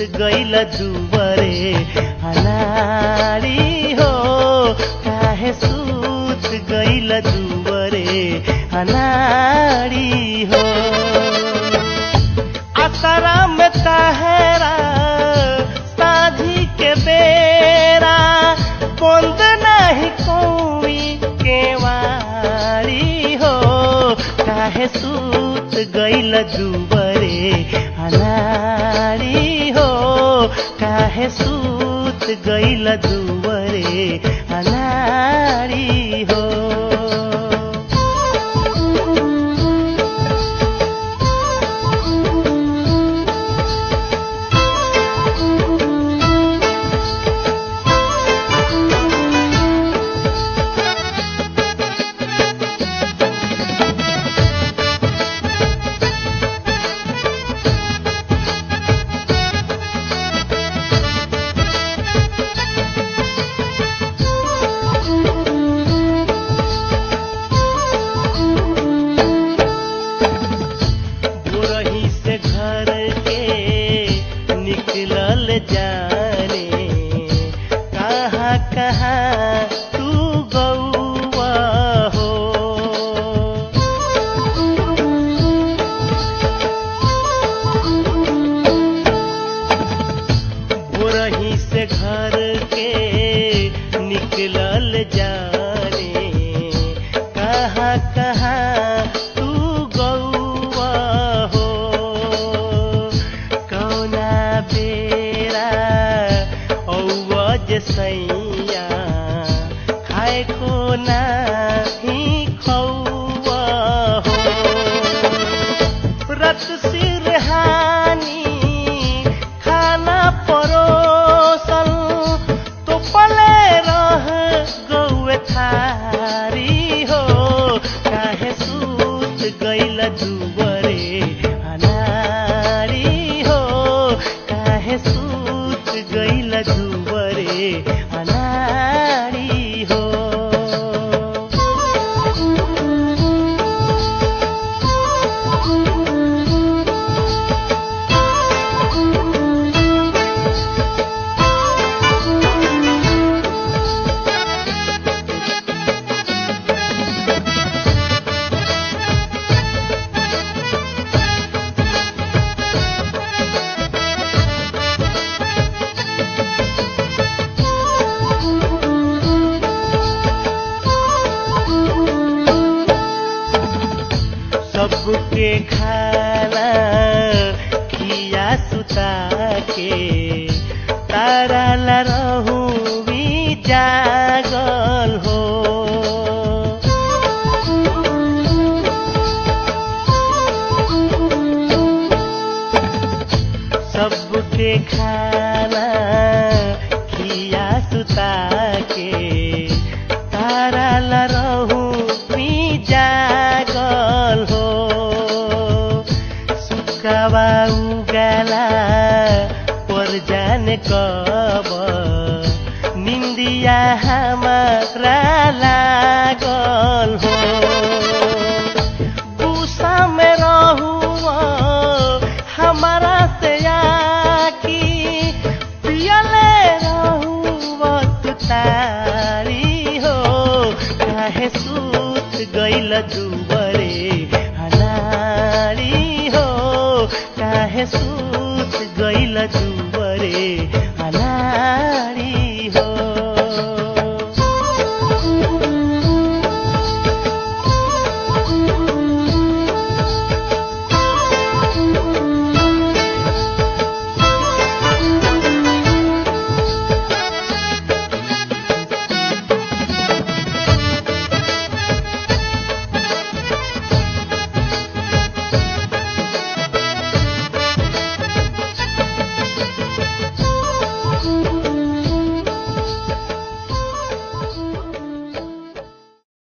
गइल दुबरे अनारी हो काहे सूत गइल दुबरे अनारी हो असरा में तहरा साधी के बेरा बंद नहीं कोई केवारी हो काहे सूत गइल दुबरे अनारी हो काहे सूत गइल दुबरे अनारी हो बुरही से घर के निकलल जाने कहाँ कहाँ तू गौआ हो बुरही से घर के निकलल जाने कहाँ कहाँ तू गौआ हो कौना बेरा औज सैया खाए को नाही खौआ हो रत सिरहानी खाना परोसल तो पले रह गौए थारी हो काहे सूत गइल दुबरे अनारी हो काहे सूत गइल दुबरे अनारी हो सबके खाना खिया सुता के तारा ला रहू भी जागल हो सबके खाना खिया सुता के तारा ला रहू भी जागल हो सुकावा उगाला पर जाने कब निंदिया हमारा लागल हो गुस्सा में रहुआ हमारा से आकी पियले रहुआ तू तारी हो काहे सूत गइल दुबरे अनारी हो काहे सूत गइल दुबरे